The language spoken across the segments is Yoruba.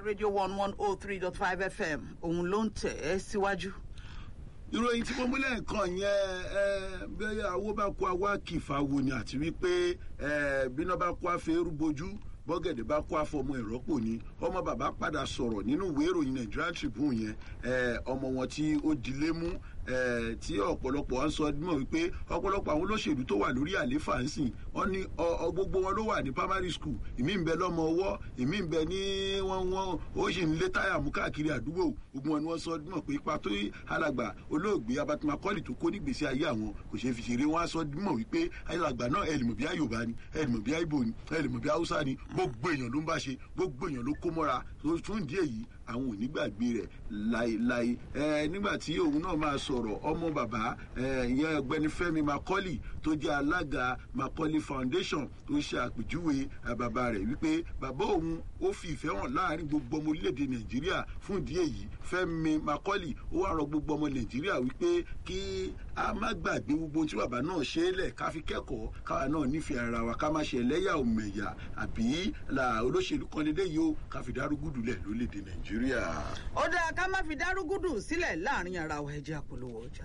radio one one oh three dot five fm òun ló ń tẹ̀ ẹ́ síwájú. ìròyìn tí mo mú lẹ́ẹ̀kan yẹn ẹ bẹ́ẹ̀ awó bá kó awá kìfà wo ni àti wípé ẹ bíná bá kó afẹ́rú bojú bọ́gẹ̀dẹ̀ bá kó afọmọ ìrọ́pò ni ọmọ bàbá padà sọ̀rọ̀ nínú ìwé ìròyìn nigerian tribune yẹn ẹ ọmọ wọn tí ó dilé mú ẹ tí ọ̀pọ̀lọpọ̀ wọn sọ mọ̀ wípé ọ̀pọ̀lọpọ̀ àwọn olóṣèlú tó wà lórí àléfà ń sìn wọn ní ọ gbogbo wọn ló wà ní primary school ìmí ń bẹ lọ́mọ ọwọ́ ìmí ń bẹ ní wọn wọn ó sì ń lé táyà mú káàkiri àdúgbò gbogbo wọn ni wọn sọ mọ̀ pé ipa tó alàgbà olóògbé abatima kọ́lì tó kó nígbèsí ayé àwọn kò ṣeé fi ṣeré wọn á sọ mọ̀ wípé alàgbà náà ẹlẹ́mọ̀ bí ayọ̀bá ni ẹlẹ́mọ̀ bí ayíbo ni ẹlẹ́mọ̀ bí haúsá ni gbogbo èèyàn ló ń bá ṣe gbogbo èèyàn ló kó mọ́ra fún ìdí èyí àwọn ò ní gbàgbé rẹ̀ láéláé ẹ nígbà tí òun náà máa sọ̀rọ̀ ọmọ bàbá ẹ ìyẹn ọgbẹni fẹmi macaulay tó jẹ́ alága macaulay foundation tó ṣe àpèjúwe bàbá rẹ̀ wípé bàbá òun ó fi ìfẹ́ hàn láàrin gbogbo ọmọ orílẹ̀-èdè nàìjíríà fún ìdí èyí fẹmi macaulay ó wá rọ gbogbo ọmọ nàìjíríà wípé kí a má gbàgbé gbogbo tí bàbá náà ṣe é lẹ̀ ká fi kẹ́kọ̀ọ́ káwa náà nífẹ̀ẹ́ ara wa ká má ṣe ẹlẹ́yà òmẹ̀yà àbí là olóṣèlú kan lédè yìí ó ká fi dárúgùdù lẹ̀ lórílẹ̀‐èdè nàìjíríà. ó dáa ká má fi dárúgùdù sílẹ̀ láàrin ara wa ẹjẹ́ àpolówó ọjà.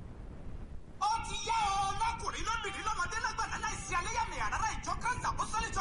ó ti yá o lọkùnrin lóbìnrin lọmọdé lágbàdá láìsí alẹ́yàmẹ̀yà rárá ìjọ kanṣu apostolic